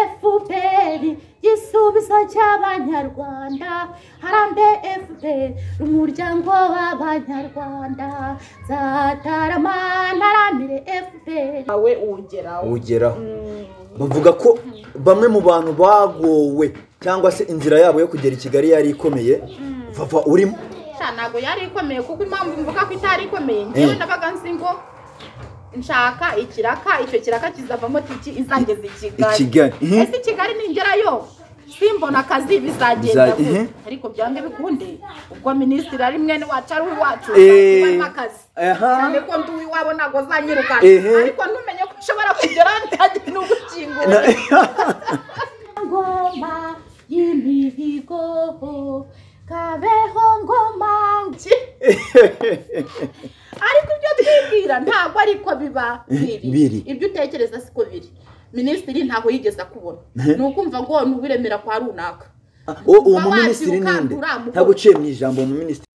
efuperi igisubizo cy'abanyarwanda harambe efuperi umuryango w'abanyarwanda zatarama ntaramire efuperi nawe uwugeraho ugeraho bavuga ko bamwe mu bantu bagowe cyangwa se inzira yabo yo kugera i kigali yari ikomeye vava urimo Sha, ntabwo yari ikomeye kuko impamvu mvuga ko itari ikomeye ngewe Mm. ndabaga nzi ngo nshaka ikiraka icyo kiraka kizavamo tiki izageza i i kigali kigali Mhm. ese i kigali ningerayo simbona akazi bizagenda Biza- gute mhm. ariko byange bikunde ubwo minisitiri ari mwene wacu ari uwacu Eh. ubamo akazi Aha. cyane ko ndi uw'iwabo ntabwo azanyirukana Ehe. ariko ntumenye ko ushobora kugera ntajya n'ugukingura ngoma y'imihigo kabeho ngoma ariko ibyo twibwira ntabwo ariko biba biri Biri. ibyo utekereza siko biri minisitiri ntabwo yigeze akubona ni ukumva ngo ni uwiremera kwa runaka uwo uwo muminisitiri ninde ntabwo uciye mu ijambo uwo muminisitiri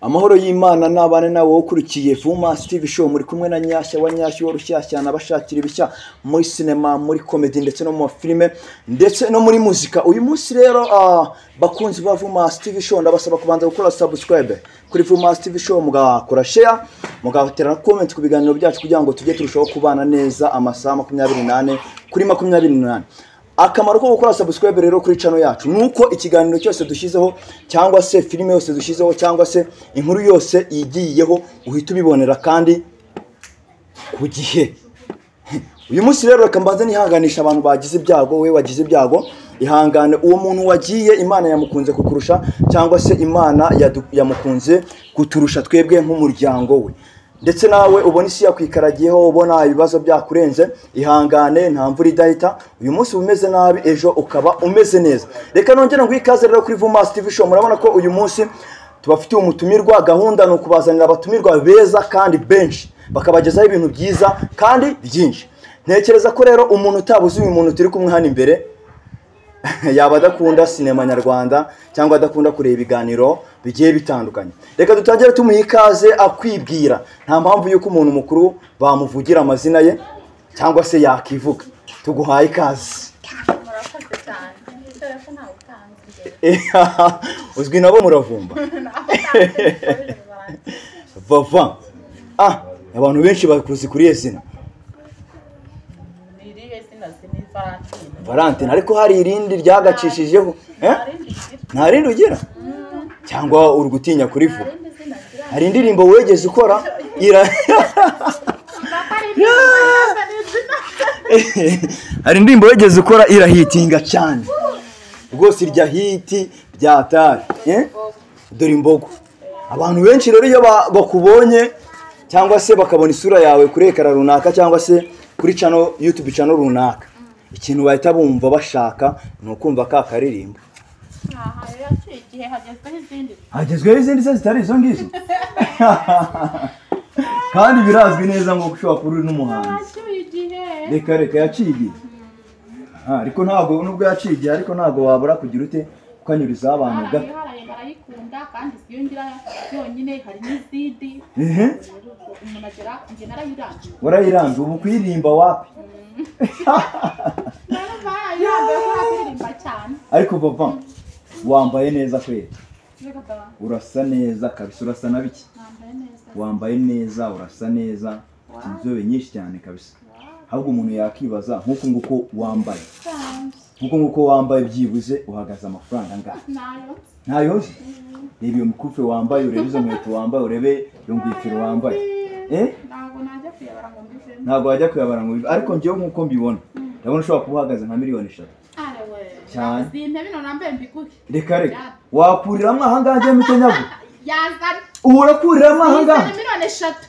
amahoro y'imana n'abane nawe ukurikiye fuma steve show muri kumwe na nyashya wa nyashya wa rushyashya n'abashakira ibishya muri sinema muri komedi ndetse no mu mafilime ndetse no muri muzika uyu munsi rero ah, bakunzi ba vuma steve show ndabasaba kubanza gukora subscribe kuri vuma steve show mugakora share mugatera na comment ku biganiro byacu kugira ngo tujye turushaho kubana neza amasaha makumyabiri n'ane kuri makumyabiri n'ane akamaro ko gukora subscribe rero kuri channel yacu ni uko ikiganiro cyose dushyizeho cyangwa se filime yose dushyizeho cyangwa se inkuru yose igiyeho uhita ubibonera kandi ku gihe uyu munsi rero reka mbanze nihanganisha abantu bagize ibyago wowe wagize ibyago ihangane uwo muntu wagiye imana yamukunze kukurusha cyangwa se imana yadu- yamukunze kuturusha twebwe nk'umuryango we ndetse nawe ubona isi yakwikaragiyeho ubona ibibazo byakurenze ihangane nta mvura idahita uyu munsi uba umeze nabi ejo ukaba umeze neza reka nongere nguhe ikaze rero kuri vuma tv show murabona ko uyu munsi tubafitiye umutumirwa gahunda ni ukubazanira abatumirwa beza kandi benshi bakabagezaho ibintu byiza kandi byinshi ntekereza ko rero umuntu utabuze uyu muntu turi kumwe hano imbere yaba adakunda sinema nyarwanda cyangwa adakunda kureba ibiganiro bigiye bitandukanye reka dutangire tumuha ikaze akwibwira nta mpamvu y'uko umuntu mukuru bamuvugira amazina ye cyangwa se yakivuga tuguhaye ikaze murakoze cyane kubera ko ntawe utanze imbere uzwi nabo muravumba ntawe utanze imbere vava ah abantu benshi bakuzi kuri iyo zina ni irihe zina zini valentine valentine ariko hari irindi ryagacishijeho eh? arindi zina nta rindi ugira cyangwa uri gutinya kurivuga arindi zina zira hari indirimbo wegeze ukora ira hari indirimbo wegeze ukora irahitinga cyane rwose irya hiti ryataye eh? dore imbogo abantu benshi rero iyo ba- bakubonye cyangwa se bakabona isura yawe kuri ekara runaka cyangwa se kuri channel youtube channel runaka ikintu bahita bumva bashaka ni ukumva ka karirimbo aha rero yaciye igihe hagezweho izindi hagezweho izindi se zitari izo ngizo kandi birazwi neza ngo ushobora kuba uri n'umuhanzi yaciye igihe reka reka yaciye igihe Ah, ariko ntabwo nubwo yaciye igihe ariko ntabwo wabura kugira ute ukanyurizaho abantu gato barayiharaye barayikunda kandi siyongera yonyine hari n'izindi ehe rero ubwo umuntu agera njye narayirangiye warayiranze ubu kuyirimba wapi rero barayirambuye ko aririmba cyane ariko papa wambaye neza kwera reka da urasa neza kabisa urasa na biki nambaye neza wambaye neza urasa neza ufite inzobe nyinshi cyane kabisa ahubwo umuntu yakibaza nk'uko nguko wambaye cyane nk'uko nguko wambaye byibuze uhagaze amafaranga angahe nayo ntayo nzi reba iyo mikufi wambaye urebe izo nkweto wambaye urebe iyo ngofero wambaye eh ntabwo najya kuyabara ngo mbivemo ntabwo wajya kuyabara ngo bibe- ariko ngewe nk'uko mbibona ndabona ushobora kuba uhagaze nka miliyoni eshatu are we Cyane. izi ntebe none nambaye mbiguhe reka reka wakuriramo ahangaha njyewe mutenyagu yazana ubu urakuriramo ahangaha izana miliyoni eshatu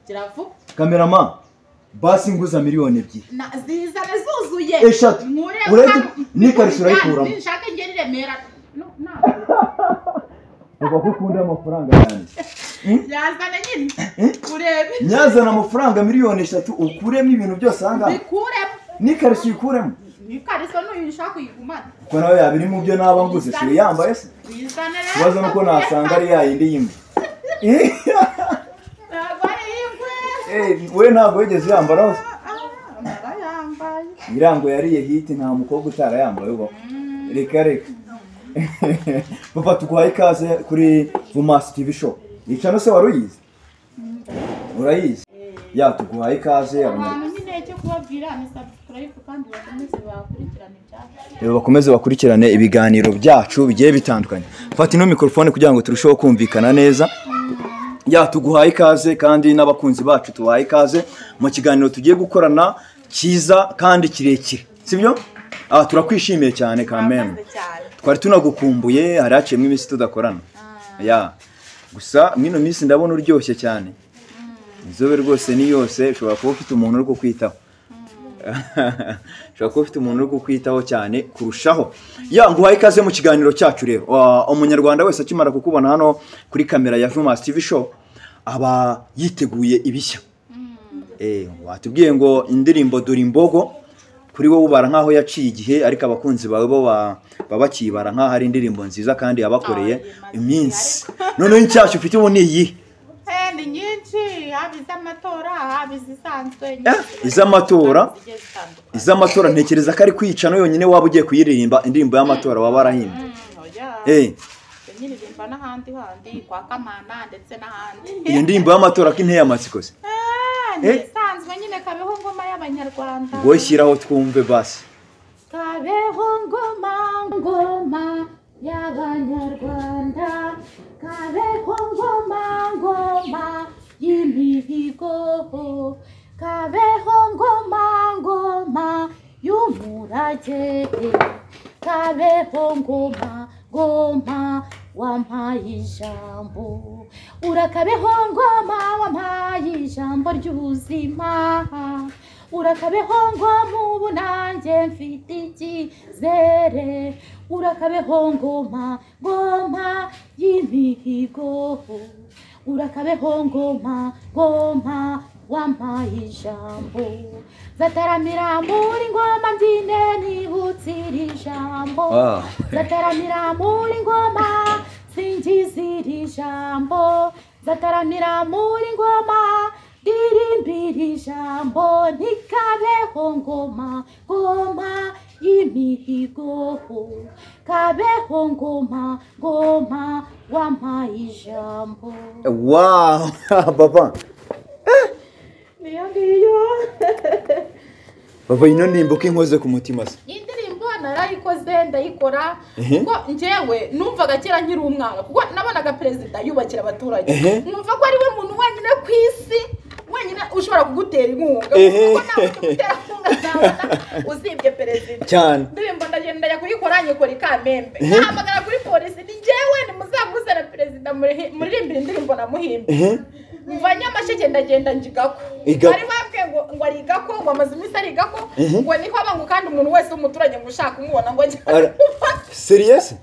ziravuga kamerama basi nguza miliyoni ebyiri Na- zizane zuzuye Eshatu. Nkureba Urahita- hano. n'ikariso urayikuramo. Ninshaka ngera i Remera No, no. bavuga ko ukunda amafaranga yanjye yazane nyine urebe nyazana amafaranga miliyoni eshatu ukuremo ibintu byose ahangaha bikuremo n'ikarishyi uyikuremo n'ikariso n'uyu nshaka kuyigumana kuko nawe yaba iri mu byo naba nguze si uyambaye se bizane rero ikibazo ni uko nasanga ari yayindi y'imwe ntabwo ari iyo Eh, we ntabwo wigeze uyambaraho se? narayambaye irango yariye hiti nta mukobwa utarayambaye uba reka reka papa tuguhaye ikaze kuri vumasi tivi show yica no se wari uyizi urayizi ya tuguhaye ikaze abanyarwanda abantu nyine cyo kubabwira ni subscribe kandi bakomeze bakurikirane ibyacu rero bakomeze bakurikirane ibiganiro byacu bigiye bitandukanye fata ino mikorofone kugira ngo turusheho kumvikana neza ya tuguhaye ikaze kandi n'abakunzi bacu tubahaye ikaze mu kiganiro tugiye gukorana cyiza kandi kirekire sibyo ah, turakwishimiye cyane kameme twari tunagukumbuye hari haciyemo iminsi tudakorana ya gusa mwino minsi ndabona uryoshye cyane inzobe rwose ni yose ushobora kuba ufite umuntu uri kukwitaho ushobora kuba ufite umuntu uri kukwitaho cyane kurushaho ya nguhaye ikaze mu kiganiro cyacu rero Ah, umunyarwanda wese akimara kukubona hano kuri kamera ya vumasi tivi show aba yiteguye ibishya Eh, watubwiye ngo indirimbo dore imbogo kuri wowe ubara nk'aho yaciye igihe ariko abakunzi bawe bo ba- baba bakibara nk'aho ari indirimbo nziza kandi yabakoreye iminsi noneho inshyashya ufite ubu ni iyihe ni nyinshi haba iz'amatora haba izisanzwe Eh, iz'amatora iz'amatora ntekereza ko ari kwica no yonyine waba ugiye kuyiririmba indirimbo y'amatora waba warahimbye Eh, nyiririmba n'ahandi handi kwa kamana ndetse n'ahandi iyo ndirimbo y'amatora ko inteye amatsiko se ni Eh. isanzwe nyine kabeho ngoma y'abanyarwanda wowe shyiraho twumve basi kabeho ngoma ngoma y'abanyarwanda kabeho ngoma ngoma y'imihigo kabeho ngoma ngoma y'umurage kabeho ngoma ngoma wampaye ijambo urakabeho ngoma wampaye ijambo ry'ubuzima urakabeho ngoma ubu nanjye mfite icyizere urakabeho ngoma ngoma y'imihigo urakabeho ngoma ngoma wampaye ijambo zataramira muri ngoma mbyine nibutse iri jambo Ah. zataramira muri ngoma singiza iri jambo zataramira muri ngoma ririmbira ijambo ntikabeho ngoma ngoma y'imihigo kabeho ngoma ngoma wampaye ijambo wow papa niyo ngiyo papa ino ndirimbo ko inkoze ku mutima se iyi ndirimbo narayikoze ndayikora Ehe. kuko njyewe numvaga kera nkiri umwana kuko nabonaga perezida yubakira abaturage Ehe. numva ko ariwe muntu wenyine ku isi wenyine ushobora kugutera inkunga Ehe. kuko nta muntu utera inkunga zabona usibye perezida cyane ndirimbo ndagenda njya kuyikora nyikora ikamembe Ehe. nahamagara kuri polisi ni njyewe nimuzamuze na perezida murihi- muririmbira indirimbo namuhimbe Ehe. mva nyamasheke ndagenda njigako Igako. bari babwiye ngo ngo arigako ngo amaze iminsi arigako Ehe. ngo niko abangu kandi umuntu wese w'umuturage ngo ushaka umubona ngo njye Ara- seriyese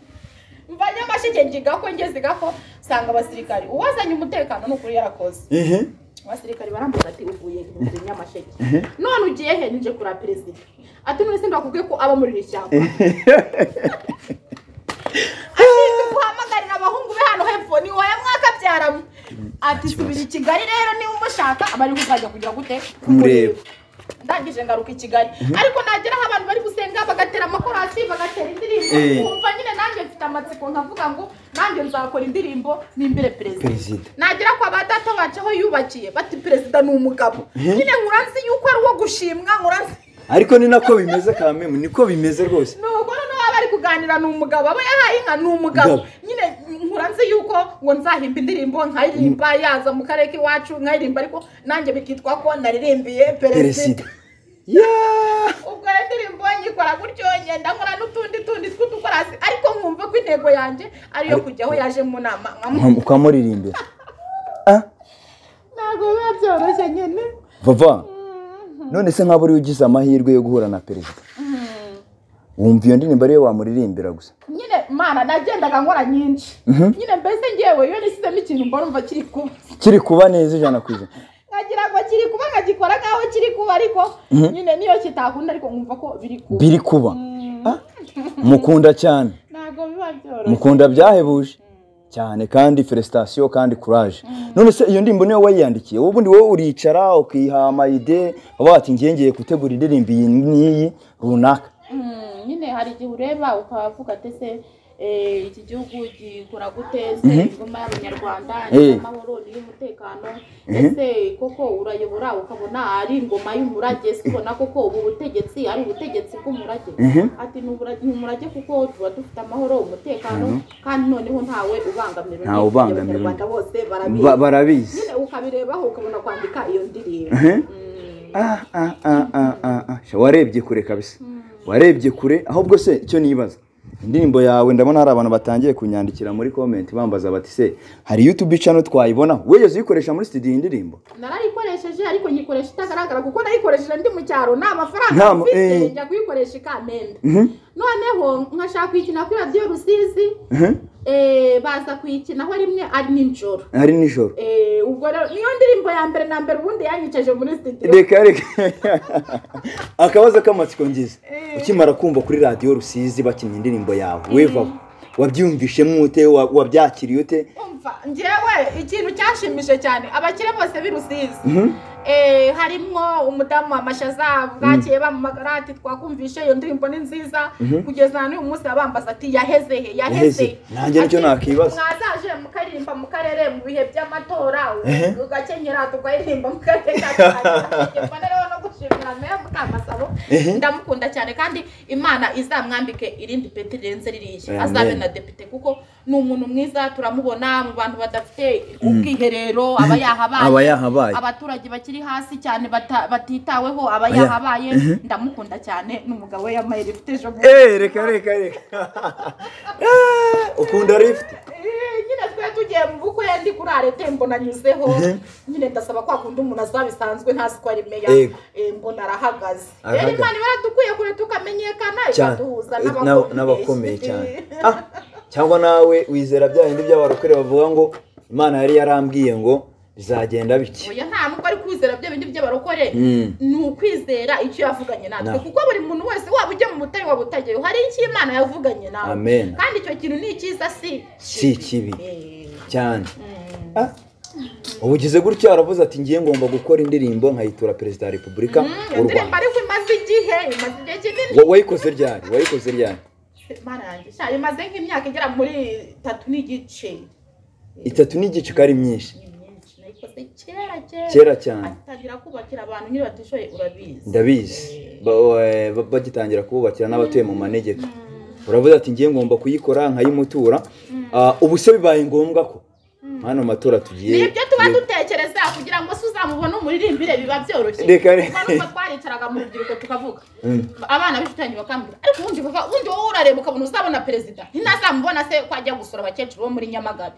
mva nyamasheke njigako ngeze igako nsanga abasirikari uwazanye umutekano ni ukuri yarakoze ehe abasirikari barambuza ati uvuye mu nyamasheke none ugiye he nije kura perezida ati none se ndakubwiye ko aba muri iri shyamba ashinzwe guhamagarira abahungu be hano hepfo ni wowe mwakabyaramo ati subira i kigali rero niba umushaka abari kuzajya kugira gute Kumureba. ndangije ngaruka i kigali ariko nagera aho abantu bari gusenga bagatera amakorasi bagatera Eh. indirimbo kumva nyine nanjye mfite amatsiko nkavuga ngo nanjye nzakora indirimbo nimbire perezida perezida nagera kwa ba data bacu aho yubakiye bati perezida ni umugabo nyine nkura nzi yuko ari uwo gushimwa nkura nzi ariko ni nako bimeze kameme niko bimeze rwose ni umugore n'uwo bari kuganira ni umugabo abo yahaye inka ni umugabo Ngabo. nyine nkura nzi yuko ngo nzahimba indirimbo nkaririmba yaza mu karere k'iwacu nkaririmba ariko nanjye bikitwa ko naririmbiye perezida perezida Yeah! ubwo rero indirimbo nyikora gutyo ngenda nkora n'utundi tundi tw'udukorasi ariko nkumva ko intego yanjye ariyo kujya aho yaje mu nama nkamu Ukam- ukamuririmbira Ah, ntabwo biba byoroshye nyine vava none se nk'abo uriwe ugize amahirwe yo guhura na perezida wumva iyo ndirimbo ariyo wamuririmbira gusa nyine mana nagendaga nkora nyinshi Mhm. nyine mbese ngewe iyo nisizemo ikintu mbona umva kiri kuba kiri kuba neza ijana ku ijana nkagira ngo kiri kuba nkagikora nk'aho kiri kuba ariko nyine niyo kitakunda ariko nkumva ko biri kuba biri kuba Ah, mukunda cyane ntabwo biba byoroshye mukunda byahebuje cyane kandi felicitation kandi courage none se iyo ndirimbo niyo wayiyandikiye wowe ubundi wowe uricara ukihama ide uba ati ngiye ngiye gutegura indirimbo iyi n'iyi runaka Mm, nyine hari igihe ureba ukavuga ati ese eh, iki gihugu gikora gute se ingoma y'abanyarwanda ni Eh. iy'amahoro ni iy'umutekano ese koko urayobora ukabona ari ingoma y'umurage se ubona koko ubu butegetsi ari ubutegetsi bw'umurage Mhm. ati "Ni umura- ni umurage kuko tuba dufite amahoro umutekano kandi noneho ntawe ubangamira undi. Ntawe ubangamira undi. abanyarwanda bose barabizi Ba- barabizi nyine ukabirebaho ukabona kwandika iyo ndirimbo Mhm. Mm. Ah, ah, ah, ah, ah, ah. Sha, warebye kure kabisa warebye kure ahubwo se icyo nibaza indirimbo yawe ndabona hari abantu batangiye kunyandikira muri comment bambaza bati se hari youtube channel twayibona wigeze uyikoresha muri studio iyi ndirimbo narayikoresheje ariko nyikoresha itagaragara kuko nayikoresheje ndi mu cyaro nta mafaranga Nta ma- eh. mfite njya kuyikoresha ikamenda noneho nkashaka kuyikina kuri radiyo rusizi Mhm. eh, baza kuyikinaho rimwe ari nijoro hari nijoro Eh, ubwo rero niyo ndirimbo ya mbere na mbere ubundi yanyicaje muri studio reka reka akabazo k'amatsiko ngize ukimara kumva kuri radiyo rusizi bakinnye indirimbo yawe wevaho wabyumvishemo ute Wa- wabyakiriye ute umva njyewe ikintu cyashimishije cyane abakire bose b'i rusizi Mhm. Eh, harimwo umudamu wa mashaza bwagiye bamamagara ati twakumvishe iyo ndirimbo ni nziza kugeza n'uyu munsi abambaza ati yaheze he Yaheze. yaheze Nanjye nicyo Ati, nakwibaza. mwazaje mukaririmba mu karere mu bihe by'amatora Ehe. ugakenyera tukaririmba mu karere ka Tanganyika." Mbona rero no gushimira meya mukamasabo Ehe. ndamukunda cyane kandi imana izamwambike irindi peti rirenze ririya Amen. azabe na depite kuko ni umuntu mwiza turamubona mu bantu badafite ubwiherero aba yahabaye Aba yahabaye. abaturage bakiri hasi cyane bata- batitaweho aba Aya- yahabaye ndamukunda cyane n'umugabo we yambaye lift ejo bundi Eh, reka reka reka Ah, ukunda lift Eh, nyine twe tugiye mu bukwe ndi kuri arete mbona anyuzeho Mhm. nyine ndasaba kwa kundi umuntu azaba bisanzwe ntazi ko ari meya Yego. Eh, mbona arahagaze Arahagaze. rero imana ibaradukwiye kure tukamenyekana cyane ikaduhuza Eh, na- n'abakomeye. n'abakomeye cyane Ah, cyangwa nawe wizera bya bindi by'abarokore bavuga ngo imana yari yarambwiye ngo bizagenda bike oya nta nubwo ari kwizera bya bindi by'abarokore Mm. ni ukwizera icyo yavuganye natwe Na- kuko buri muntu wese waba ujya mu mutari waba utageyo hari icyo imana yavuganye nawe amen kandi icyo kintu ni icyiza si si kibi Eh, cyane Ah, ubu ugize gutya aravuze ati ngiye ngomba gukora indirimbo nkayitura perezida wa repubulika mm, iyo w'u ndirimbo rwanda ariko imaze igihe imaze igihe kinini Wa- wayikoze ryari wayikoze ryari Mana yanjye, sha, imaze nk'imyaka igera muri itatu n'igice itatu n'igice ko ari myinshi ni myinshi nayikoze kera kera kera cyane atangira kubakira abantu nyine batishoye urabizi ndabizi Ba- eh, ba- bagitangira kububakira n'abatuye mu manegeka uravuze ati ngiye ngomba kuyikora nkayimutura Ah, ubu se bibaye ngombwa ko hano matora ni tugiye ibyo tuba dutekereza kugira ngo se uzamubone umuririmbire biba byoroshye Reka re- Kuko nubwo twaricaraga mu rubyiruko tukavuga Mm. abana b'inshutanyi bakambwira ariko ubundi bava ubundi wowe urareba ukabona uzabona perezida ntazamubona se ko ajya gusura abakecuru bo muri nyamagabe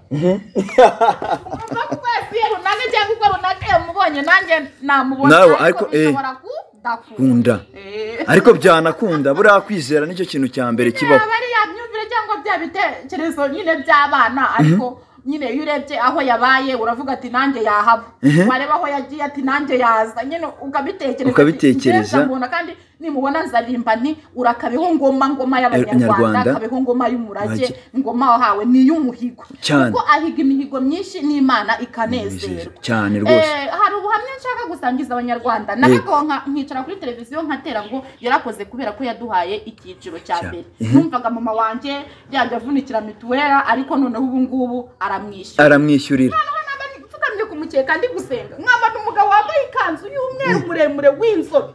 urumva ko wese iyo runaka cyangwa uko runaka yamubonye nanjye namubona Nawe, ariko, eh, bishobora kudakunda kunda Eh. ariko byanakunda buriya kwizera nicyo kintu cya mbere kibaho yaba ari ya myumvire cyangwa bya bitekerezo nyine by'abana ariko nyine iyo urebye aho yabaye uravuga ati nanjye yahaba wareba aho yagiye ati nanjye yaza nyine ukabitekereza ati, Ukabitekereza. "Njye nzamubona kandi nimubona nzaririmba nti urakabeho ngoma ngoma Nyarwanda. y'abanyarwanda kabeho ngoma y'umurage Murage. ngoma wahawe ni iy'umuhigo Cyane. kuko ahiga imihigo myinshi n'imana ikanezerwa cyane rwose Eh, hari ubuhamya nshaka gusangiza abanyarwanda nabaga nka- nkicara kuri televiziyo nkatera ngo yarakoze kubera ko yaduhaye icyiciro cya Cya- mbere numvaga mama wanjye yajya avunikira mituwera ariko noneho ubu ngubu aramwishyura aramwishyurira noneho naba mfukamye ku mukeka ndi gusenga nkabona umugabo wambaye ikanzu y'umweru muremure w'inzobe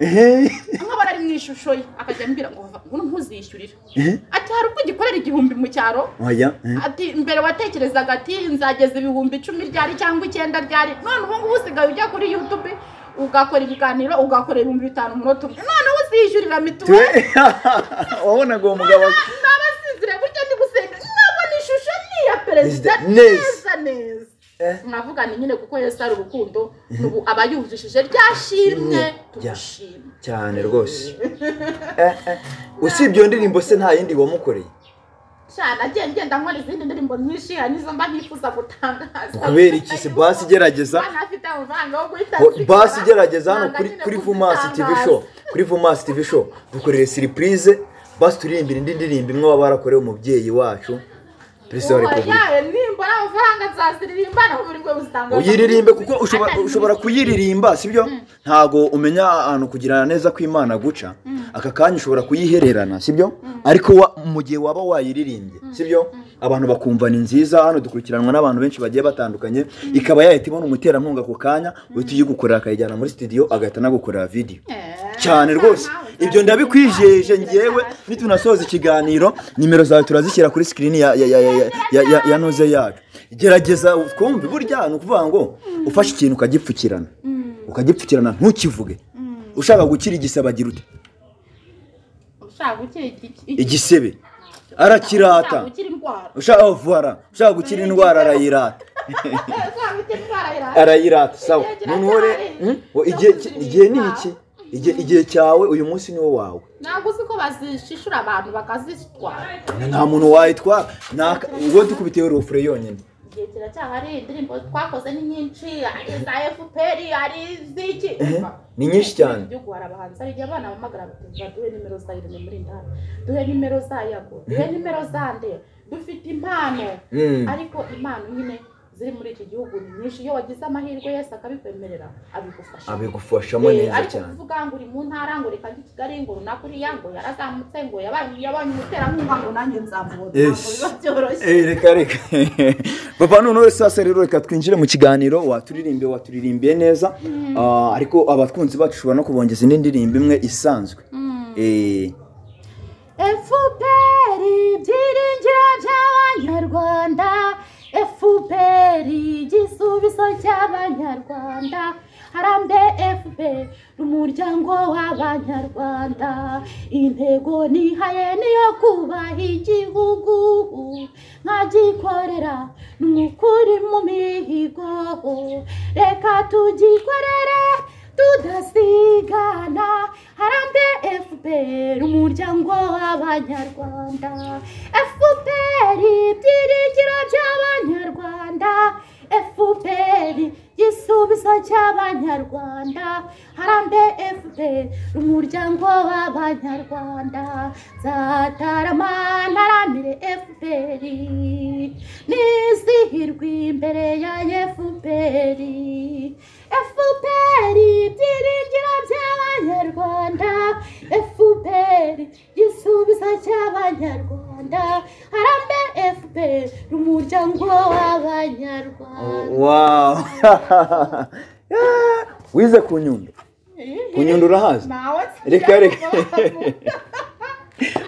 nkabona ari mu ishusho ye akajya ambwira ngo "Vava, ngo ntuzishyurire ati hari ubwo ugikorera igihumbi mu cyaro oya eh. ati mbere watekerezaga ati nzageza ibihumbi icumi ryari cyangwa icyenda ryari none ubu ngubu usigaye ujya kuri yutube ugakora ibiganiro ugakora ibihumbi bitanu umunota umwe none ubu uzishyurira mituweli Twe- wabonaga uwo mugabo naba sinzire gutya ndi gusenga nabona ishusho ni iya perezida Neza. neza neza Eh. nkavuga ni nyine kuko yesu ari urukundo ubu aba yumvishije rya shimwe tumushima cyane rwose Eh, eh. usibye iyo ndirimbo se nta yindi wamukoreye cyane agiye ngenda nkora izindi ndirimbo nyinshi hari n'izo mba ntifuza gutangaza kubera iki se basi igerageza Bana afite amafaranga yo guhita Bo- basi azikora, igerageza hano nanga kuri nyine kuri kuzitangaza. vumasi tv show kuri vumasi tv show dukorere siripurize basi turirimbira indi ndirimbo imwe waba warakorewe umubyeyi wacu perezida wa Uwo, repubulika yawe nimbona amafaranga nzaziririmba naho buri bwo buzitanga uyiririmbe kuko ushobora- Atari ushobora muziki. kuyiririmba sibyo ntago umenya ahantu kugirana neza kw'imana guca aka kanya ushobora kuyihererana sibyo ariko wa- mu gihe waba wayiririmbye sibyo abantu bakumva ni nziza hano dukurikiranwa n'abantu benshi bagiye batandukanye ikaba yahita ibona umuterankunga ako kanya uhita uyigukorera akayijyana muri studio agahita anagukorera video Eh, cyane rwose ibyo ndabikwijeje ngewe nitunasoza ikiganiro nimero zawe turazishyira kuri sikirini ya, ya, ya, ya, ya, ya, ya, ya noze yacu gerageza twumve burya ni ukuvuga ngo ufashe ikintu ukagipfukirana ukagipfukirana ntukivuge ushaka gukira igisebe agira ute ushaka gukira iki- iki- igisebe arakirata ushaka gukira indwara ushaka vara ushaka gukira indwara arayirata ushaka gukira indwara irahari. arayirata sawa noneho rero hmm? Wo- igihe- igihe ni iki Igihe- igihe cyawe uyu munsi ni wo wawe ntabwo uzi ko bazishishura abantu bakazitwara nta muntu wayitwara naka ubwo dukubitiye urufure yonyine igihe kiracyahari indirimbo twakoze ni nyinshi ari iza fpr ari iz'iki Ehe, ni nyinshi cyane. Mu gihugu hari abahanzi hari igihe abana bahamagara bati duhe nimero za irene muri ndani duhe nimero za yago duhe nimero za nde dufite impano Mm. ariko impano nyine ziri muri iki gihugu ni nyinshi iyo wagize amahirwe yose akabikwemerera abigufasha abigufashamo Eh, neza ariko cyane kuvuga ngo uri mu ntara ngo reka njye i kigali ngo runaka uriya ngo yarazamutse ngo yabaye yabaye umuterankunga ngo nanjye nzamubona ntabwo Yes. biba byoroshye Eh, reka reka papa noneho sasa rero reka twinjire mu kiganiro waturirimbiye waturirimbiye neza Ah, ariko abatwunzi bacu ushobora no kubongeza indi ndirimbo imwe isanzwe Eh, FPR byiringiro by'abanyarwanda FPR igisubizo cy'abanyarwanda harambe FPR umuryango w'abanyarwanda intego nihaye niyo kubaha igihugu nkagikorera n'ukuri mu mihigo reka tugikorere tudasigana harambe FPR umuryango w'abanyarwanda FPR ibyiringiro by'abanyarwanda FPR igisubizo cy'abanyarwanda harambe FPR umuryango w'abanyarwanda nzatarama ntaramire FPR nizihirwe imbere ya FPR FPR ibyiringiro by'abanyarwanda FPR igisubizo cy'abanyarwanda harambe FPR umuryango w'abanyarwanda wow Yeah, wize ku nyundo ku nyundo urahazi Reka, reka.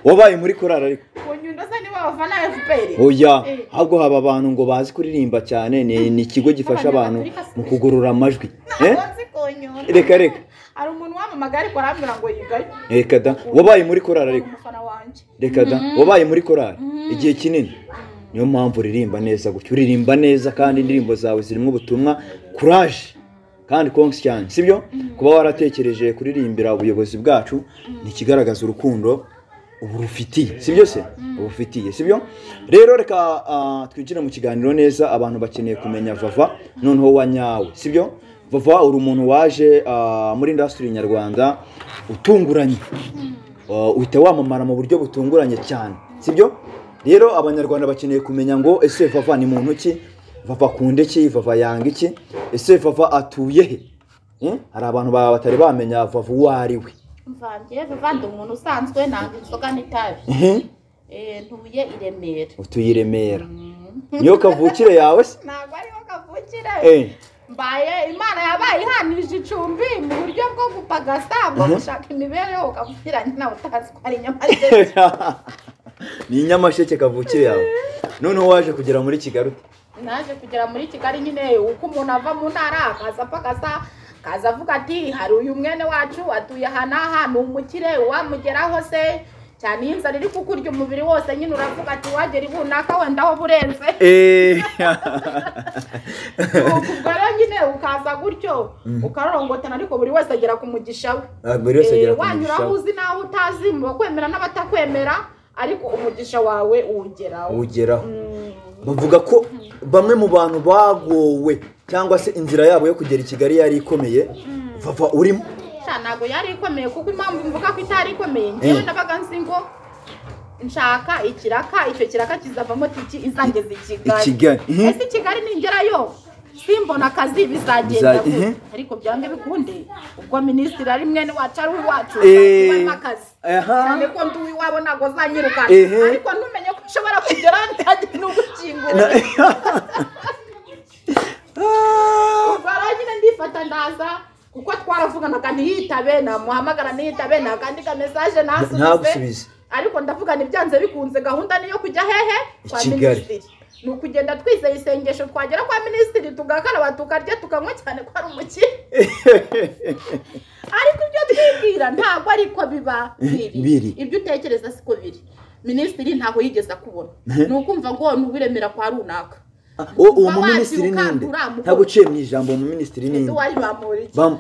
wabaye muri korari ariko kunyundo se nibo bafana FPR oya Eh. ahubwo haba abantu ngo bazi kuririmba cyane ni ni ikigo gifasha abantu mu kugorora amajwi Eh? Ntabwo nzi kunyundo Reka, reka. hari umuntu wamamagaye ariko arambwira ngo yigayo reka da wabaye muri korari ariko umufana wanjye reka da wabaye muri korari igihe kinini niyo mpamvu uririmba neza gutya uririmba neza kandi indirimbo zawe zirimo ubutumwa kuraje kandi konsi cyane sibyo kuba waratekereje kuririmbira ubuyobozi bwacu ni ikigaragaza urukundo uburufitiye sibyo se ubufitiye sibyo rero reka ah, twinjire mu kiganiro neza abantu bakeneye kumenya vava noneho wa nyawe sibyo vava uri umuntu waje ah, muri indasitiri nyarwanda utunguranye Uh, uhita wamamara mu buryo butunguranye cyane sibyo rero abanyarwanda bakeneye kumenya ngo ese vava ni muntu ki vava akunda iki vava yanga iki ese vava atuye he Eh? hari abantu ba- batari bamenya vava uwo ari we mvangiye vivande umuntu usanzwe ntabwo inzoga n'itabi Mhm. Eh, ntuye i remera utuye i remera niyo kavukire yawe se ntabwo ariho kavukira Eh, mbaye imana yabaye ihanije icumbi mu buryo bwo gupagasa bwo gushaka imibereho kavukiranye nawe utazi ko ari inyamaswa ni nyamasheke kavukire yawe noneho waje kugera muri kigali ute? naje kugera muri kigali nyine uko umuntu ava mu ntara akaza apagasa akaza avuga ati hari uyu mwene wacu atuye aha n'aha ni umukire wamugeraho se cyane iyo inzara iri kukurya umubiri wose nyine uravuga ati wagera ibunaka wenda aho burenze Eh, ubwo rero nyine ukaza gutyo ukarorongotana ariko buri wese agera ku mugisha we Ah, buri wese agera Eh, ku mugisha wanyura aho we. uzi n'aho utazi mu bakwemera n'abatakwemera ariko umugisha wawe uwugeraho uwugeraho Mm. bavuga ko bamwe mu bantu bagowe cyangwa se inzira yabo yo kugera i kigali yari ikomeye vava urimo ntabwo yari ikomeye kuko impamvu mvuga ko itari ikomeye ngewe Mm. nabaga nzi ngo nshaka ikiraka icyo kiraka kizavamo tiki izangeza i i kigali kigali Mhm. ese i kigali ningerayo simbona akazi bizagenda Biza- gute? mhm. ariko byange bikunde ubwo minisitiri ari mwene wacu ari uwacu Eh. ubona akazi Aha. cyane ko ndi uwabo ntabwo zanyirukana Ehe. ariko ntumenye ko ushobora kugera ntagira n'ugukingura Ah. ubara nyine ndifata ndaza kuko twaravuganaga ntiyitabe namuhamagara ntiyitabe nakandika mesaje ntasubize ntagusubize ariko ndavugana ibyanze bikunze gahunda niyo kujya hehe I kwa Kigali. minisitiri ni ukugenda twizeye isengesho twagera kwa minisitiri tugakaraba tukarya tukanywa cyane ko ari umukire ariko ibyo twibwira ntabwo ariko biba biri biri. ibyo utekereza siko biri minisitiri ntabwo yigeze akubona ni ukumva ngo ni uwiremera kwa runaka Ah, uwo uwo Kuba muminisitiri wakira ninde ukangura, ntabwo uciye mu ijambo uwo muminisitiri ese ninde wari bamuriki Bam-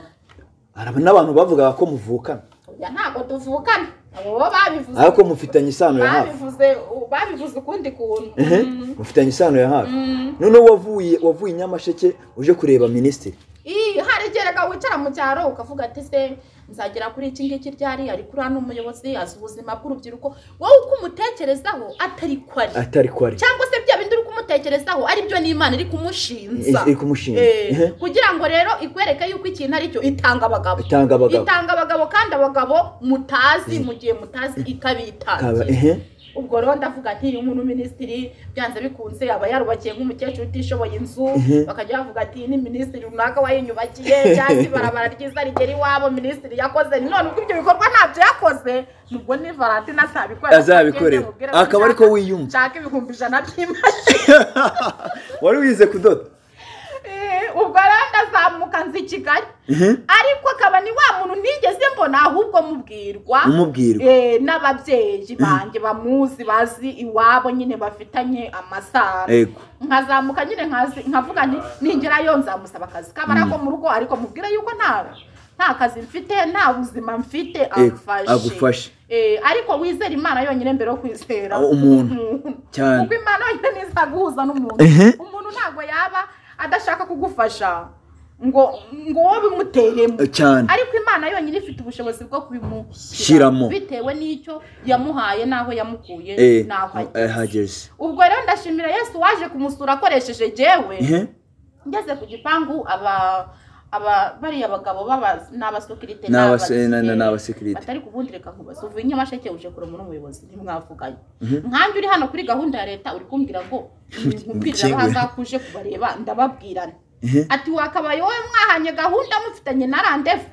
Araba- n'abantu bavugaga ko muvukana oya ntabwo tuvukana abo bo babivuze ariko mufitanye isano ya hafi babivuze babivuze ukundi kuntu Ehe, mufitanye isano ya hafi noneho wavuye wavuye i nyamasheke uje kureba minisitiri Ii, hari gereka wicara mu cyaro ukavuga ati se nzagera kuri iki ngiki ryari ari kuri hano umuyobozi azi ubuzima bw'urubyiruko wowe uko umutekerezaho atari ko ari atari ko ari cyangwa se bya bindi uri kumutekerezaho ari byo n'imana iri kumushinza Iri kumushinja. Eh, Ehe. kugira ngo rero ikwereke yuko ikintu ari cyo itanga abagabo Itanga abagabo. itanga abagabo kandi abagabo mutazi mu gihe mutazi Kaba, ikabitangira ehe. ubwo rero ndavuga ati uyu muntu minisitiri byanze bikunze aba yarubakiye nk'umukecuru utishoboye inzu bakajya bavuga ati ni minisitiri runaka wayinyubakiye cyangwa ibarabara ryiza rigera iwabo minisitiri yakoze none ubwo ibyo bikorwa ntabyo yakoze nubwo ni valentina atabikorera Azabikorera. Akaba ariko wiyumva. nshaka ibihumbi ijana by'imashini wari wize kudoda Eh, ubwo rero ndazamuka nzi i kigali ariko akaba ni wa muntu nigeze mbona ahubwo mubwirwa umubwirwa Eh, n'ababyeyi banjye bamuzi bazi iwabo nyine bafitanye amasano Yego. nkazamuka nyine nkazi- nkavuga nti ningerayo nzamusaba akazi kabara ko mu rugo ariko mubwire yuko nta nta kazi mfite nta buzima mfite amfashe agufashe. Eh, ariko wizera imana yonyine mbere yo kwizera Aho umuntu. Cyane. kuko imana yonyine ntizaguhuza n'umuntu Ehe. umuntu ntabwo yaba adashaka kugufasha ngo ngo wowe bimuteremo Eh, cyane ariko imana yonyine ifite ubushobozi bwo kubimushyiramo Shiramo. bitewe n'icyo yamuhaye n'aho yamukuye Eh, n'aho eh, ageze hageze ubwo rero ndashimira yesu waje kumusura akoresheje jewe Ehe. ngeze ku gipangu aba aba bariya bagabo baba- n'abasekirite N'abase- na- na- n'abasirikare n'abasekirite. batari kubundi reka nkubaze uvuye i nyamasheke uje kureba n'umuyobozi ntimwavuganye nkanjye uri hano kuri gahunda ya leta uri kumbwira ngo Ukinguye. mupirirabaza kuje kubareba ndababwirana ati wakabaye wowe mwahanye gahunda mufitanye na randevu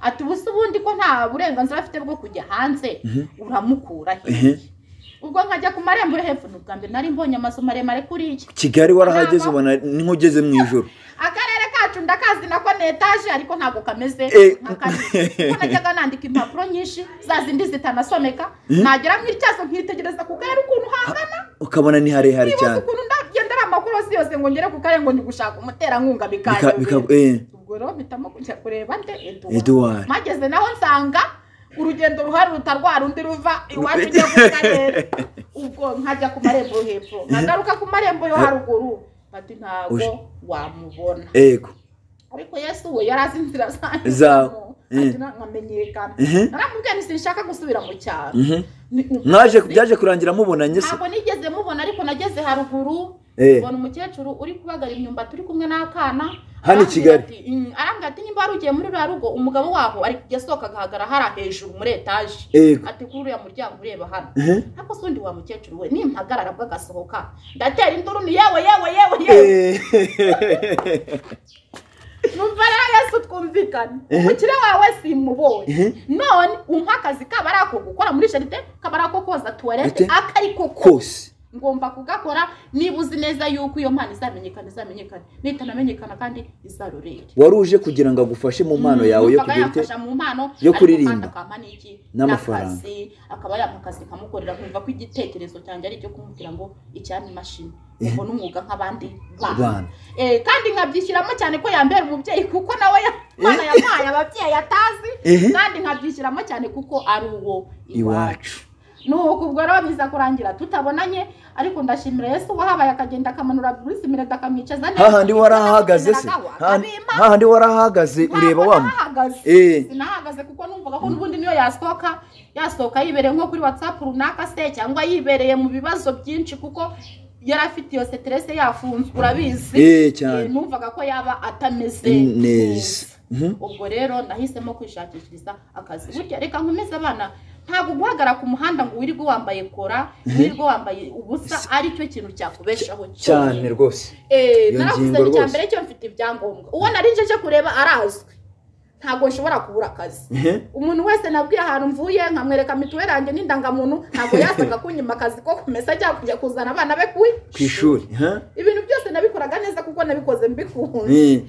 ati ubu se ubundi ko nta burenganzira afite bwo kujya hanze uramukura hehe ubwo nkajya ku marembo yo hepfo ni ubwa mbere nari mbonye amazu maremare kuriya kigali warahageze Nama. ubona ni nk'ugeze mu ijoro akarere kacu ndakazi nako ni etaje ariko ntabwo kameze Eh. nk'akandi kuko najyaga nandika impapuro nyinshi za zindi zitanasomeka nagera mu ityazo nkitegereza ku karere ukuntu hangana ukabona ni harehare nibaza cyane ukuntu ndagenda ari amakuru yose yose ngo ngere ku karere ngo ndi gushaka umuterankunga Bika- bika- bikanyobera eh, ubwo rero mpitamo kujya kureba nde Edouard. mageze naho nsanga urugendo ruhari ruta rwa rundi ruva iwacu ujya mu karere ubwo nkajya ku marembo yo hepfo nkagaruka ku marembo yo haruguru bati ntabwo Uje. wamubona yego ariko yesu we yari azi inzira zanjye Zawe. ati Mm. na- nkamenyekana Mhm. naramubwiye nti sinshaka gusubira mu cyaro Mhm. Ni uku- mwaje byaje kurangira mubonanye se ntabwo nigeze mubona ariko nageze haruguru Eh. mbona umukecuru uri kubagara imyumbati uri kumwe n'akana Hano i Arambwira Kigali. ati, "Mm, arambwira ati niba wari ugiye muri ruriya rugo umugabo waho ari kujya asohoka agahagara hariya hejuru muri etaje Yego. ati kuri uriya muryango ureba hano Mhm. ariko se undi wa mukecuru we nimpagarara bwo agasohoka ndatera induru ni yewe yewe yewe yewe Eh, numva rero yesu twumvikane umukire wawe simubonye none umpa akazi kaba ari ako gukora muri jaride kaba ari ako koza Ate? tuwarete ako ari ko kose kose ngomba kugakora niba uzi neza yuko iyo mpano izamenyekana izamenyekana nitanamenyekana kandi izarorere wari uje kugira ngo agufashe mu mpano yawe yo Numvaga kugira ite yamfasha mu mpano yo ariko kuririmba. kandi akampa n'iki N'amafaranga. n'akazi, akaba yampa akazi nkamukorera nkumva ko igitekerezo cyanjye ari icyo kumubwira ngo icyampa imashini ubwo n'umwuga nk'abandi Bana. bana Eh, kandi nkabyishyiramo cyane ko yambera umubyeyi kuko nawe ya- Imana yampaye ababyeyi atazi Ehe. kandi nkabyishyiramo cyane kuko ari uwo iwacu iwacu nuko ubwo rero biza kurangira tutabonanye ariko ndashimira yesu wahabaye akagenda akamanura bruce mirede akamwicaza hahandi warahagaze se hahandi- abima hahandi warahagaze ureba wa mu- Eh. wahagaze sinahagaze kuko numvaga ko n'ubundi niyo yasohoka yasohoka yibereye nko kuri whatsapp runaka se cyangwa yibereye mu bibazo byinshi kuko yari afite iyo seterese yafunzwe urabizi Eh, cyane. Eh, numvaga ko yaba atameze neza Mhm. ubwo rero nahisemo kwishakishiriza akazi burya reka nkomeze abana ntabwo guhagara ku muhanda ngo wirirwe wambaye kora wirirwe wambaye ubusa ari cyo kintu cyakubeshaho cyane rwose Eh, Iyo naravuze ngingo icya rwose. mbere cyo mfite ibyangombwa uwo nari nje cyo kureba arazwi ntabwo nshobora kubura akazi Mhm. umuntu wese nabwiye ahantu mvuye nkamwereka mituweli yanjye n'indangamuntu ntabwo yasaga kunyima akazi ko kumesa cyangwa kujya kuzana abana be kuri ku ishuri aha. ibintu byose nabikoraga neza kuko nabikoze mbikunze Eh.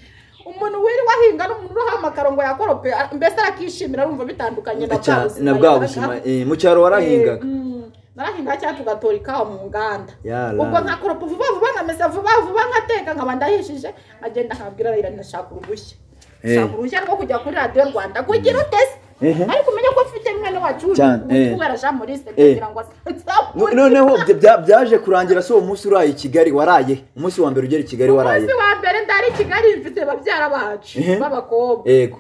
umuntu wirirwa ahinga n'umuntu uha amakaro ngo yakorope a- mbese arakishimira arumva bitandukanye na bwa Cyane, buzima na bwa yabaga- buzima eh, mu cyaro warahingaga Eh, mm, narahinga cyangwa tugatora ikawa mu nganda Yala. ubwo nkakoropa vuba vuba nkamesa vuba vuba nkateka nkaba ndahishije nkagenda nkabwira rayira ndashaka uruhushya Eh. nshaka uruhushya rwo kujya kuri radiyo rwanda kugira utese Ehe. ariko umenya ko mfite mwene wacu Cyane, eh. kubera jean maurice Eh. kugira ngo No- asanzamure noneho bya- bya- byaje kurangira se uwo munsi uraye i kigali waraye umunsi wa mbere ugera i kigali waraye umunsi wa mbere ndari i kigali mfite babyara bacu Ehe. b'abakobwa yego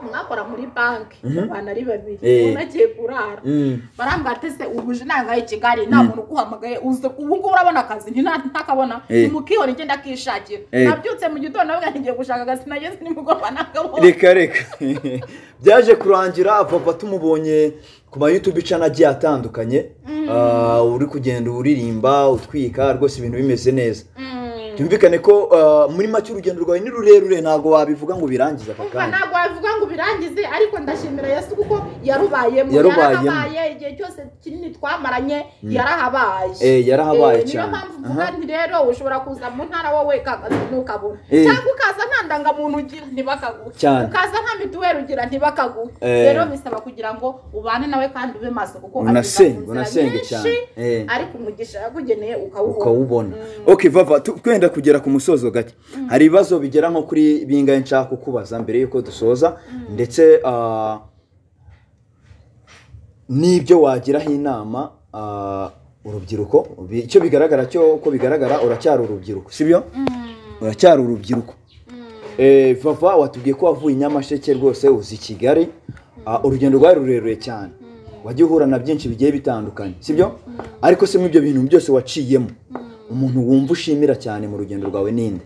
mwakora muri banki abantu ari babiri Eh. umuntu agiye kurara Mm. barambwira ati se ubu uje nangaye i kigali nta muntu uguhamagaye uze ubu ngubu urabona akazi ntina- ntakabona Eh. mukihora ngenda akishakira Eh. nabyutse mu gitondo avuga nti ngiye gushaka akazi nageze nimugoroba ntakabona reka reka byaje kurangira papa tumubonye ku ma youtube icana agiye atandukanye Ah, uri kugenda uririmba utwika rwose ibintu bimeze neza byumvikane ko ah, muri make urugendo rwawe ni rurerure ntabwo wabivuga ngo birangize aka umva kanya ntabwo wabivuga ngo ubirangize ariko ndashimira yesu kuko yarubayemo Yarubayemo. yarahabaye igihe cyose kinini twamaranye yarahabaye Eh, yarahabaye Eh, niyo cyane. mpamvu mvuga Aha. nti rero ushobora kuza mu ntara wowe kakazi ntukabona Eh. cyangwa ukaza nta ndangamuntu ugira ntibakaguhe Cyane. ukaza nta mituweli ugira ntibakaguhe Eh. rero bisaba kugira ngo ubane nawe kandi ube maso kuko anyuza mu Unasenge, nzira unasenge nyinshi, cyane. Eh. ariko umugisha yakugeneye ukawubona ukawubona ok vava tu- twenda kugera ku musozo gake hari ibibazo bigera nko kuri bingahe nshaka kukubaza mbere y'uko dusoza ndetse ah, n'ibyo wagiraho inama ah, urubyiruko Bi- icyo bigaragara cyo uko bigaragara uracyari urubyiruko sibyo uracyari urubyiruko Eh, vava watubwiye ko wavuye i nyamasheke rwose uzi i kigali Ah, urugendo rwari rurerure cyane wajya uhura na byinshi bigiye bitandukanye sibyo ariko se ibyo bintu byose waciyemo umuntu wumva ushimira cyane mu rugendo rwawe ninde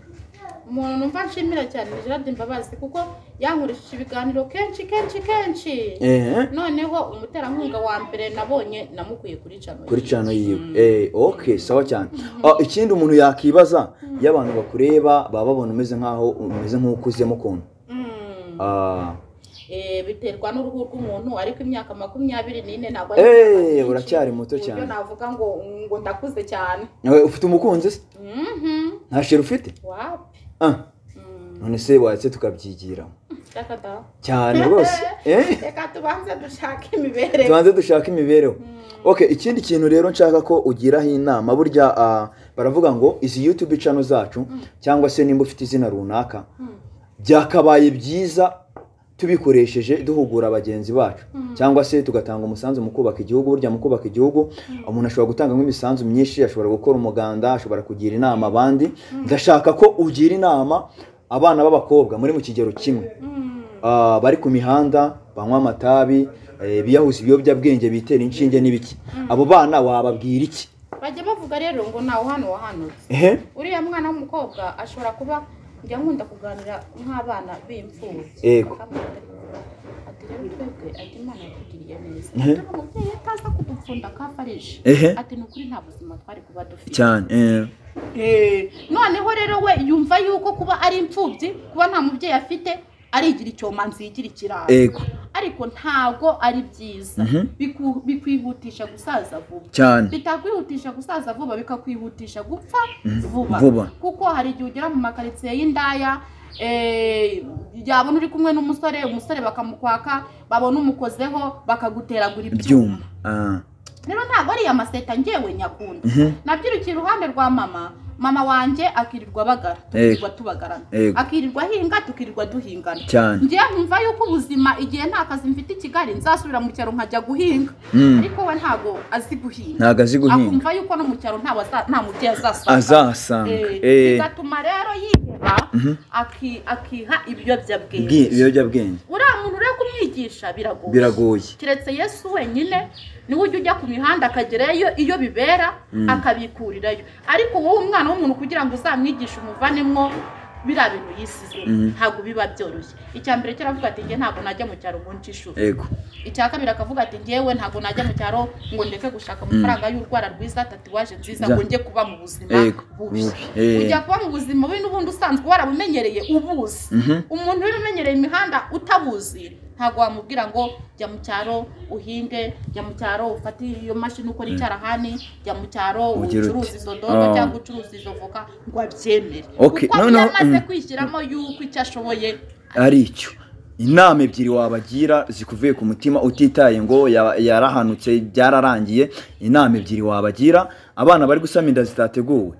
umuntu numva nshimira cyane ni gerard mbabazi kuko yankurishije ibiganiro kenshi kenshi kenshi ehe noneho umuterankunga wa mbere nabonye namukuye kuri cano kuri cano yiwe eh ok sawa cyane Ah, ikindi umuntu yakibaza iyo abantu bakureba baba babona umeze nk'aho umeze nk'ukuzemo ukuntu Ah, Eh, biterwa n'uruhu rw'umuntu ariko imyaka makumyabiri n'ine ntabwo Eh, imyaka myinshi, uracyari muto ku buryo cyane. navuga ngo ngo ndakuze cyane nawe ufite umukunzi se Mhm. nta sheri ufite wapi Ah, none se wahise tukabyigira reka da cyane rwose eh reka tubanze dushake imibereho tubanze dushaka imibereho ok ikindi kintu rero nshaka ko ugiraho inama burya ah, baravuga ngo izi youtube cano zacu cyangwa se nimba ufite izina runaka byakabaye byiza tubikoresheje duhugura bagenzi bacu cyangwa se tugatanga umusanzu mu kubaka igihugu burya mu kubaka igihugu umuntu ashobora gutanga nk'imisanzu myinshi ashobora gukora umuganda ashobora kugira inama abandi ndashaka ko ugira inama abana b'abakobwa muri mu kigero kimwe Ah, bari ku mihanda banywa amatabi eh, biyahuza ibiyobyabwenge bitera inshinge n'ibiki abo bana wababwira iki bajya bavuga rero ngo ntawe hano wahanutse ehe uriya mwana w'umukobwa ashobora kuba njya nkunda kuganira nk'abana b'imfubyi Yego. Bakamubwira ati rero twebwe ati imana yatugiriye neza Mhm. Dore umubyeyi ataza kudupfunda akafarije Ehe. ati ni ukuri nta buzima twari kuba dufite cyane eh. noneho rero we yumva yuko kuba ari imfubyi kuba nta mubyeyi afite arigira icyomanzi yigira ikirara Ego. ariko ntabwo ari byiza Biku- bikwihutisha gusaza vuba cyane bitakwihutisha gusaza vuba bikakwihutisha gupfa vuba. vuba kuko hari igihe ugera mu makaritsiye y'indaya eh, yabona uri kumwe n'umusore umusore bakamukwaka babona umukozeho bakaguteragura ibyuma ibyuma Ah. rero ntabwo ariya maseta ngewe nyakunda nabyirukiye iruhande rwa mama mama wanjye akirirwa abagara tukirirwa tubagarana Yego. akirirwa ahinga tukirirwa duhingana Cyane. njye nkumva yuko ubuzima igihe nta kazi mfite i kigali nzasubira mu cyaro nkajya guhinga ariko we ntabwo azi guhinga ntabwo azi guhinga akumva yuko no mu cyaro nta waza- nta mubyeyi azasanga azahasanga Eh, Eh, bigatuma rero yiheba aki- akiha ibiyobyabwenge bwi- ibiyobyabwenge uriya muntu uri kumwigisha biragoye biragoye keretse yesu wenyine niwe ujya ujya ku mihanda akagerayo iyo bibera akabikurirayo ariko wowe umwana w'umuntu kugira ngo uzamwigishe umuvanemo biriya bintu yisize ntabwo biba byoroshye icya mbere cyaravuga ati njye ntabwo najya mu cyaro ngo nce ishuri yego icya kabiri akavuga ati njyewe ntabwo najya mu cyaro ngo ndeke gushaka amafaranga y'urwara rwiza tatuwaje nziza Ja. ngo njye kuba mu buzima Yego, bubi bubi, eh. ujya kuba mu buzima bubi n'ubundi usanzwe warabumenyereye ubuzi umuntu uri umenyereye imihanda utabuzi ntabwo wamubwira ngo jya mu cyaro uhinge jya mu cyaro ufate iyo mashini ukora icyarahani jya mu cyaro Ugire uti, ucuruza izo dodo "Ah." cyangwa ucuruza izo voka ngo abyemere Okay, kuko noneho, yamaze mm. kwishyiramo yuko icyo ashoboye ari icyo inama ebyiri wabagira zikuvuye ku mutima utitaye ngo ya- yarahanutse byararangiye inama ebyiri wabagira abana bari gusama inda zitateguwe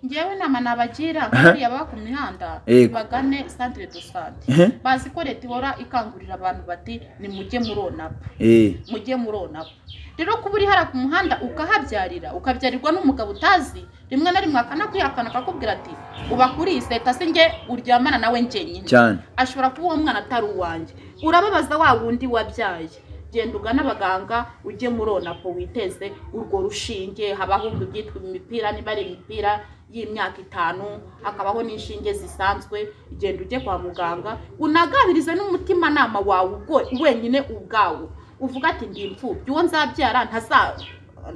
ngewe inama nabagira nk'uriya baba ku mihanda Yego. bagane santire do sante Ehe. bazi ko leta ihora ikangurira abantu bati ni mujye muronapa Eh, mujye muronapa rero kuba uri hariya ku muhanda ukahabyarira ukabyarirwa n'umugabo utazi rimwe na rimwe akanakwihakana akakubwira ati ubakuriye leta se nge uryamana nawe njyenyine cyane ashobora kuba uwo mwana atari uwanjye urababaza wa wundi wabyaye genda ugane abaganga ujye muri onapo witeze urwo rushinge habaho ubwo byitwa imipira niba ari imipira y'imyaka itanu hakabaho n'inshinge zisanzwe genda ujye kwa muganga unagabirize n'umutimanama wawe ubwo wenyine ubwawo uvuga ati ndi imfubyi uwo nzabyara ntaza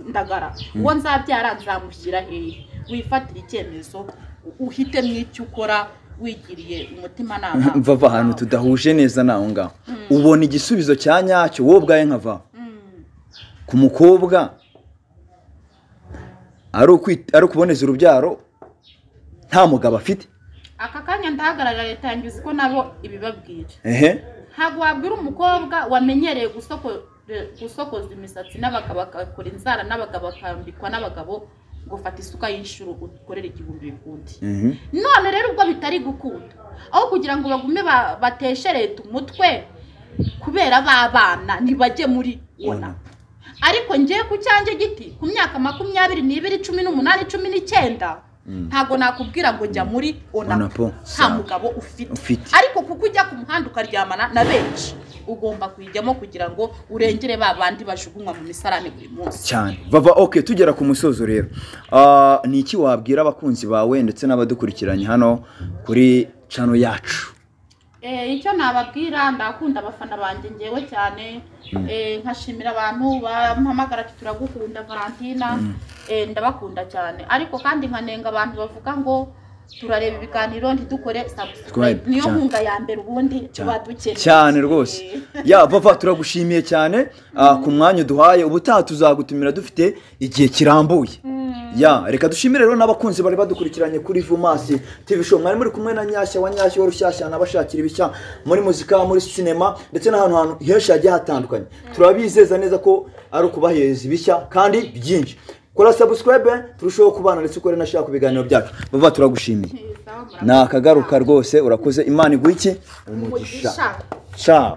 ndagara uwo nzabyara nzamushyira hehe wifatira icyemezo u- uhitemo icyo ukora wigiriye umutimanama mvava ahantu tudahuje neza naho ngaho ubona igisubizo cya nyacyo wowe ubwawe nkavaho ku mukobwa ari ukwi- ari ukuboneza urubyaro nta mugabo afite aka kanya ndahagarara leta yangiza ko nabo ibibabwira ehe ntabwo wabwira umukobwa wamenyereye gusoko- gusokoza imisatsi n'abagabo agakora inzara n'abagabo akambikwa n'abagabo ngo fata isuka y'inshuro ukorere igihumbi bikundi Mhm. none rero ubwo bitari gukunda aho kugira ngo bagume ba- bateshe leta umutwe kubera b'abana ntibajye muri ona ariko ngiye ku cyanjye giti ku myaka makumyabiri n'ibiri cumi n'umunani cumi n'icyenda ntabwo nakubwira ngo njya muri Onapo, onapo nta sawa. mugabo ufite Ufite. ariko kuko ujya ku muhanda ukaryamana na benshi ugomba kuyijyamo kugira ngo urengere ba bandi bajugunywa mu misarane buri munsi cyane bava ok tugera ku musozo rero Ah, ni iki wabwira abakunzi bawe ndetse n'abadukurikiranye hano kuri cano yacu Eh, icyo nababwira ndakunda abafana banjye ngewe cyane Eh, nkashimira abantu bampamagara ati turagukunda valentina Eh, ndabakunda cyane ariko kandi nkanenga abantu bavuga ngo turareba ibiganiro ntidukore subscribe Subscribe, niyo cyane. nkunga ya mbere ubundi tuba dukeneye cyane rwose Eh. ya bava turagushimiye cyane ah, ku mwanya uduhaye ubutaha tuzagutumira dufite igihe kirambuye ya reka dushimire rero n'abakunzi bari badukurikiranye kuri vumasi tv show mwari muri kumwe na nyashya wa nyashya wa rushyashya n'abashakira ibishya muri muzika muri sinema ndetse n'ahantu hantu henshi hagiye hatandukanye turabizeza neza ko ari ukubahereza ibishya kandi byinshi kora subscribe turusheho kubana ndetse ukore na share ku biganiro byacu bava turagushimiye Neza, murakoze. ni akagaruka rwose urakoze imana iguha iki umugisha umugisha ciao